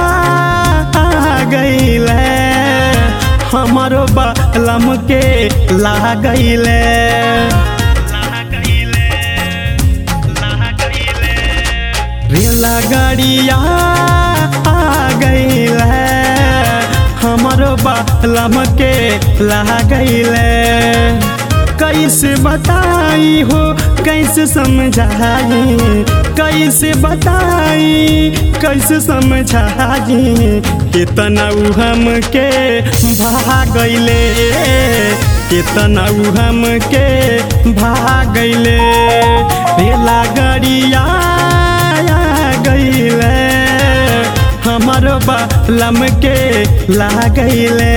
गईले हमारो बलम के ला गईले रेला गाड़िया गईले हमारो बलम के ला गईले कैसे बताई हो कैसे समझाई कैसे बताई कैसे समझाई कितना उ हमके भागैले कितना उ हमके भागैले रेला गाड़िया गईले हमर बलम के लागैले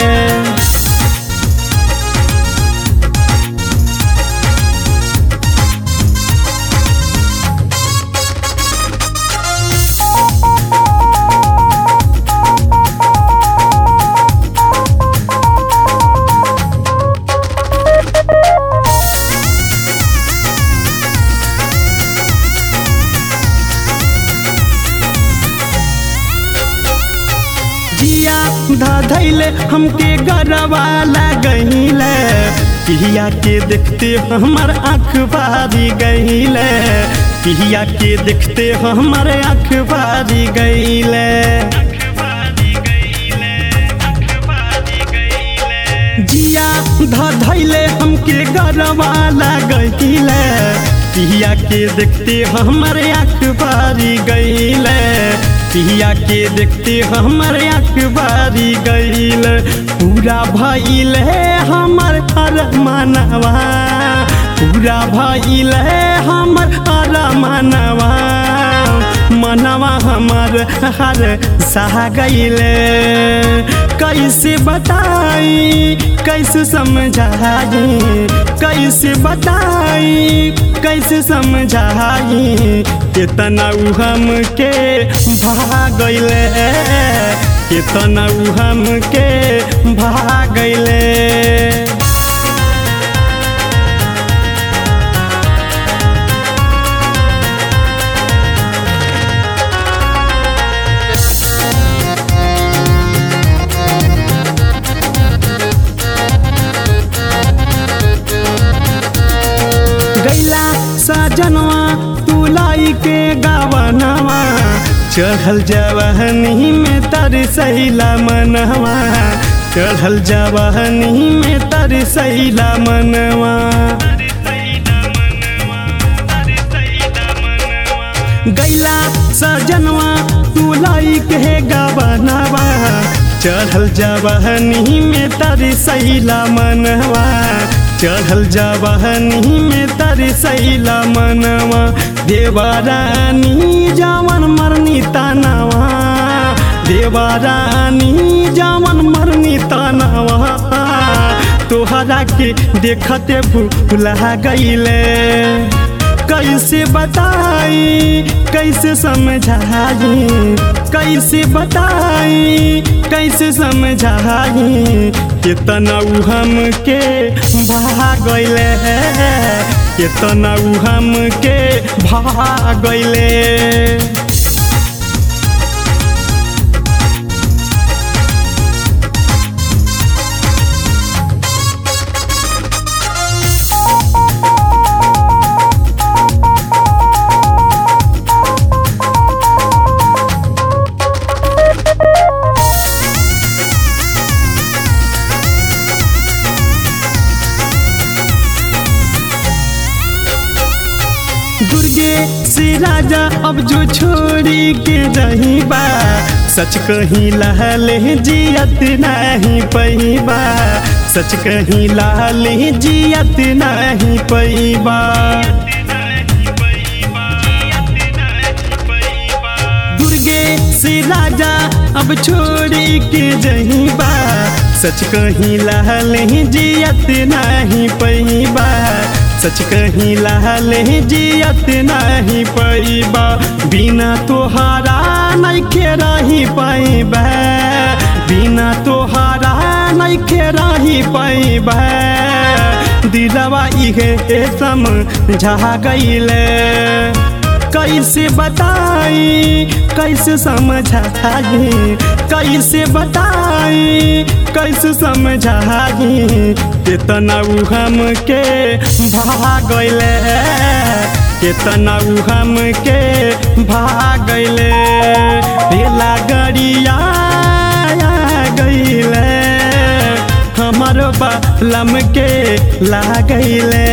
जिया धैले हमके गरबा लगैले पिया के देखते हमर आँख बारी गईले पिया के देखते हमर आँख बारी गईले जिया धैले हमके गरबा लगैले पिया के देखते हमर आँख बारी गईले पिया के देखते हमर अखबारी गईल पूरा भइल हमर हर मनवा पूरा भइल हमर हर मनवा मनवा हमर हर सह गईल कैसे बताई कैसे समझाई कैसे बताई कैसे समझाई कितना उ हमके भागैले कितना उ हमके भागैले गैला सजनवा तुलाई के गावनवा चढ़ल जवाहनी में तर सैला मनवा चढ़ल जवाहनी में तर सैला मनवा गैला सजनवा तुलाई के गावनवा चढ़ल जवाहनी में तर सैला मनवा चढ़ल जवाहनी में तरसैला मनवा देवारानी जवन मरनी तनवा देवारानी जवन मरनी तनवा तोहरा के देखते भूला गईले कैसे बताई कैसे समझाई कैसे बताई कैसे समझाई कितना उ हमके भागैले कितना उ हमके भागैले दुर्गे से राजा अब जो छोड़ी के रही बा सच कहीं लहले जियत नहीं पैबा सच कहीं लहले जियत नहीं पैबा दुर्गे से राजा अब छोड़ी के जही बा सच कहीं लहले जियत नहीं पैबा सच कहीं लहले जियत नहीं पैबा बिना तोहारा नहीं रही पैबा बिना तोहारा नहीं रही पैबा दिलवा इहे समझा गईले कैसे बताई कैसे समझाई कैसे बताई कैसे समझाई कितना उ हमके भागले कितना उ हमके भागले रेला गरिया गईले हमारो बालम के लागैले